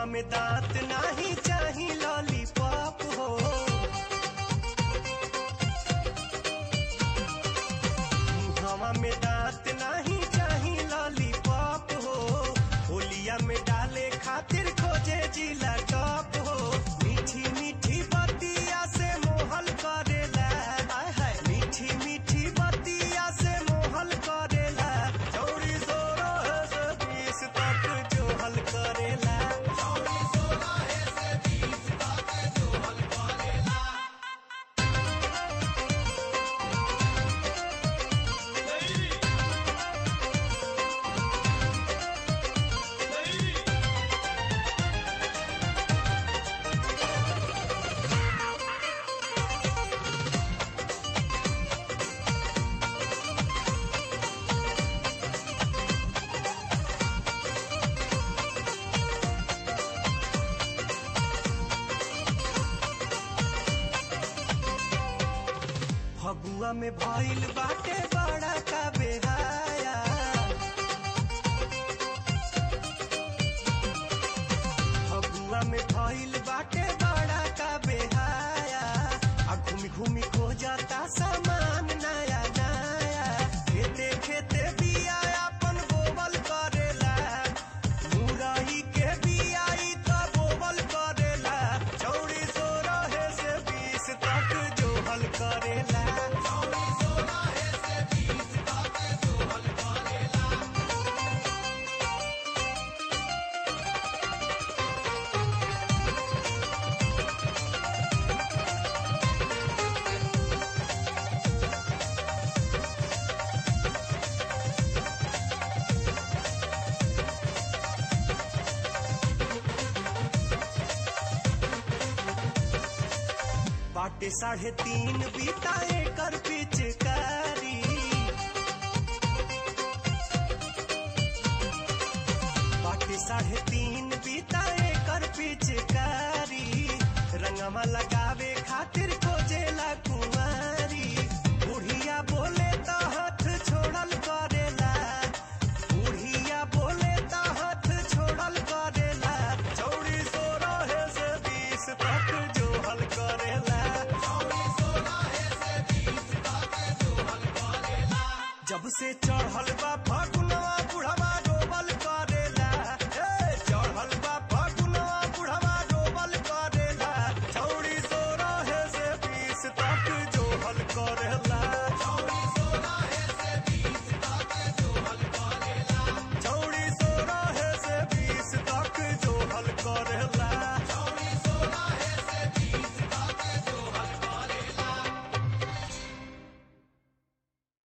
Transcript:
मुहवा में दांत नाही चाही लॉलीपॉप हो मुहवा में दांत नाही चाही लॉलीपॉप हो होलिया में डाले खातिर खोजे जिला टॉप हो मीठी मीठी बतिया से मोहल करेला हाय हाय मीठी मीठी बतिया से मोहल करेला चौड़ी सोरो से बीस तक जो हल करेला फगुआ में भइल बाटे बड़ा का बेहाया फगुआ में भइल बाटे बड़ा का बेहाया आ घूमी घूमी खो जाता सामान नया नया खेते खेते बिया अपन बोवल करेला मुरई के बियाई त बोवल करेला चौड़ी सो रहे से बीस तक जो हल करेला बाटे साढ़े तीन बीता एकर पिचकारी बाटे साढ़े तीन बीता एकर पिचकारी रंगवा लगावे खातिर खोजेला कुंवारी बुढ़िया बोले तो हाथ छोड़ल करेला बुढ़िया बोले तो हाथ छोड़ल करेला चौड़ी सो रहे से बीस तक जो हल करेला जब से चढ़ल बा फगुआ